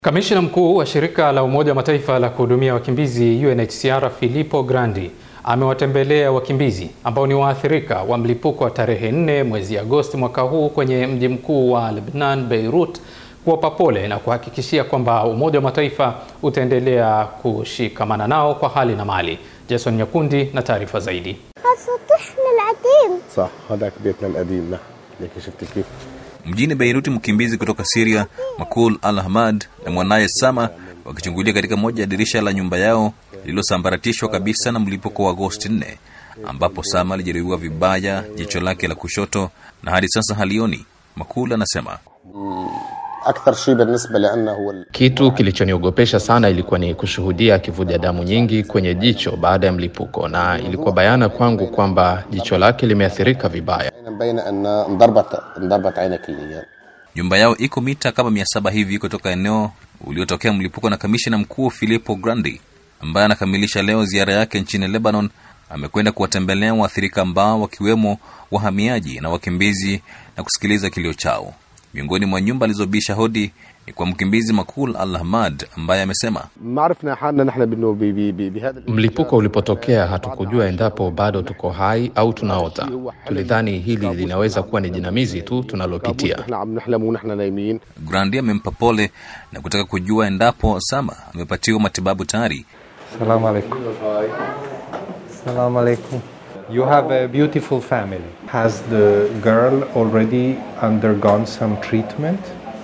Kamishna mkuu wa shirika la Umoja wa Mataifa la kuhudumia wakimbizi UNHCR Filippo Grandi amewatembelea wakimbizi ambao ni waathirika wa mlipuko wa tarehe 4 mwezi Agosti mwaka huu kwenye mji mkuu wa Lebanon, Beirut, kuwapa pole na kuhakikishia kwamba Umoja wa Mataifa utaendelea kushikamana nao kwa hali na mali. Jason Nyakundi na taarifa zaidi. سطحنا العتيم صح هذاك بيتنا القديم نحن ليك شفت كيف Mjini Beiruti, mkimbizi kutoka Syria Makul Al Ahmad na mwanaye Sama wakichungulia katika moja ya dirisha la nyumba yao lililosambaratishwa kabisa na mlipuko wa Agosti 4 ambapo Sama alijeruhiwa vibaya jicho lake la kushoto na hadi sasa halioni. Makul anasema اكثر شيء بالنسبه لنا هو ال- Kitu kilichoniogopesha sana ilikuwa ni kushuhudia kivuja damu nyingi kwenye jicho baada ya mlipuko, na ilikuwa bayana kwangu kwamba jicho lake limeathirika vibaya. مبين ان انضربت انضربت عينه كليا nyumba yao iko mita kama mia saba hivi kutoka eneo uliotokea mlipuko, na kamishna mkuu Filippo Grandi ambaye anakamilisha leo ziara yake nchini Lebanon amekwenda kuwatembelea waathirika ambao wakiwemo wahamiaji na wakimbizi na kusikiliza kilio chao. Miongoni mwa nyumba alizobisha hodi ni kwa mkimbizi Makul Al Ahmad ambaye amesema ما عرفنا حالنا نحن بانه ب- ب- ب- بهذا ال- Mlipuko ulipotokea hatukujua endapo bado tuko hai au tunaota. Tulidhani hili linaweza kuwa ni jinamizi tu tunalopitia. نحن عم نحلم ونحن نايمين Grandi amempa pole na kutaka kujua endapo Sama amepatiwa matibabu tayari. Salam alaikum. Salam alaikum. You have a beautiful family. Has the girl already undergone some treatment?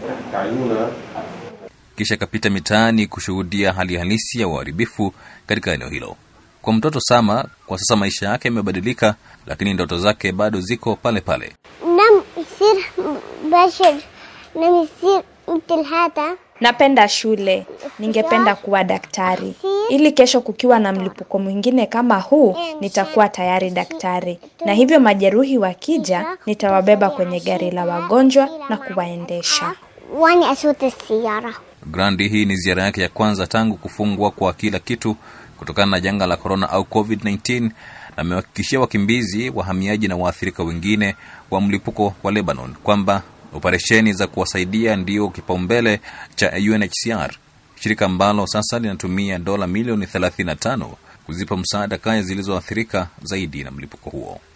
kisha akapita mitaani kushuhudia hali halisi ya uharibifu katika eneo hilo. Kwa mtoto Sama, kwa sasa maisha yake yamebadilika, lakini ndoto zake bado ziko pale pale. نم يصير بشر نم يصير مثل هذا Napenda shule, ningependa kuwa daktari ili kesho kukiwa na mlipuko mwingine kama huu nitakuwa tayari daktari, na hivyo majeruhi wakija nitawabeba kwenye gari la wagonjwa na kuwaendesha. واني اسوق السيارة Grandi, hii ni ziara yake ya kwanza tangu kufungwa kwa kila kitu kutokana na janga la korona au COVID-19, na amewahakikishia wakimbizi, wahamiaji na waathirika wengine wa mlipuko wa Lebanon kwamba operesheni za kuwasaidia ndio kipaumbele cha UNHCR, shirika ambalo sasa linatumia dola milioni 35 kuzipa msaada kaya zilizoathirika zaidi na mlipuko huo.